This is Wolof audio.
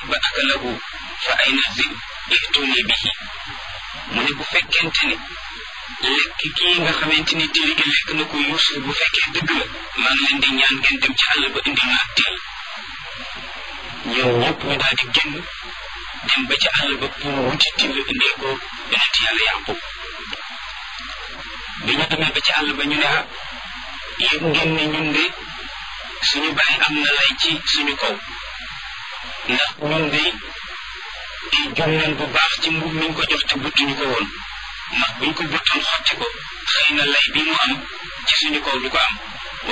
ba akalahu fa ayna zib ihtuni bihi mu ne bu fekkente ni lekk kii nga xamante ni tili gi lekk na ko Yuusuf bu fekkee dëgg la maa ngi leen di ñaan ngeen dem ci àll ba indil ma ak til ñoom ñëpp ñu daal di génn dem ba ci àll ba pour wuti til indee ko yonent yàlla Yaqub bi ñu demee ba ci àll ba ñu ne ah yëg ngeen ne ñun de suñu bàyyi am na lay ci suñu kaw ndax ñun de jum nañ bu baax ci mbub miñ ko jox te buttuñu ko woon ndax buñ ko buttoon xotti ko xëy na lay bi mu am ci suñu kaw du ko am